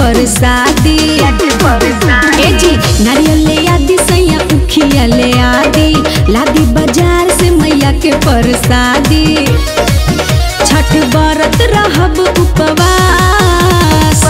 परसादी ए जी नारियल ले आदि सैया उखिया ले आदि लादी बाजार से मैया के परसादी छठ बरत रहब उपवास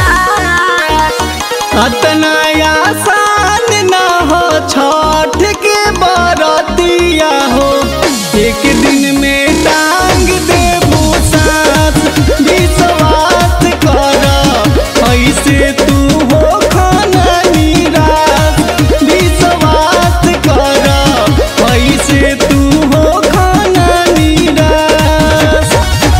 अतना आसान ना हो छठ के बरतिया हो एक दिन में टांग दे सास विश्वास कर ऐसे तू हो खाना निराश विश्वास कर ऐसे तू हो खाना निराश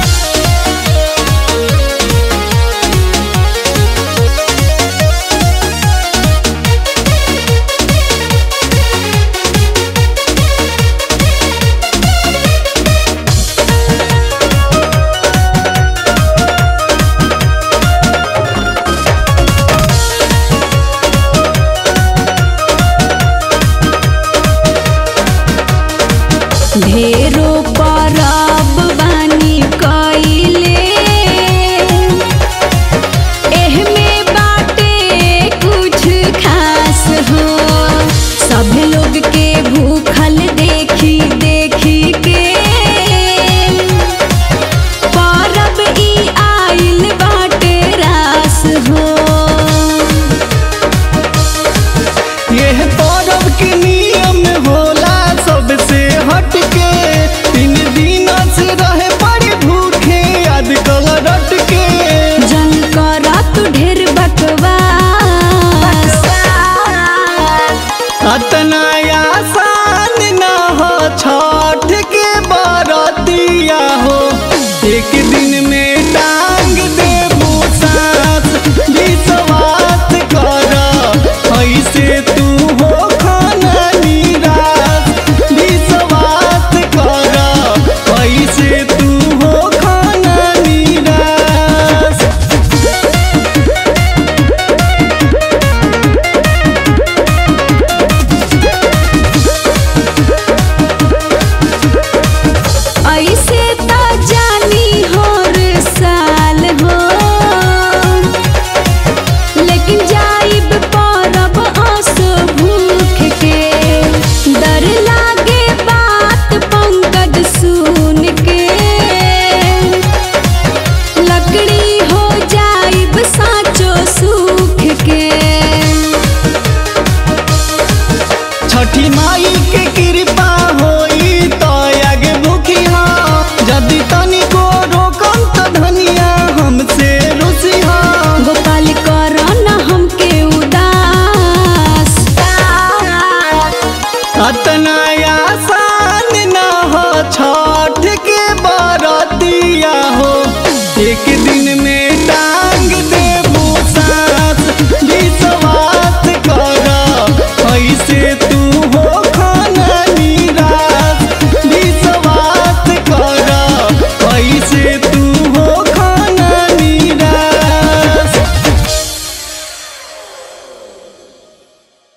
ढेरो परब बानी कइले एहमे बाटे कुछ खास हो सब लोग के भूखल देखी देखी के परब ई आइल बाटे रास हो यह पर्व के नियम होला सबसे हटके तीन दिन से रहे बड़े भूखे याद कल रट के जन करा तू ढेर बकवास अतना आसान ना हो छठ के बरतिया हो एक दिन में टांग दे सास विश्वास कर ऐसे तू हो खाना निराश विश्वास कर ऐसे तू हो खाना निराश ऐसे त जानी हर साल हो लेकिन जाइब परब आसो भूख के डर लागे बात पंकज सुन के लकड़ी हो जाइब साचो सूख के छठी माई के कृपा होई तो आगे भूखी हा यदि तनिको रोकम तो धनिया हमसे रुसी हा गोपाल कर न हमके उदास अतना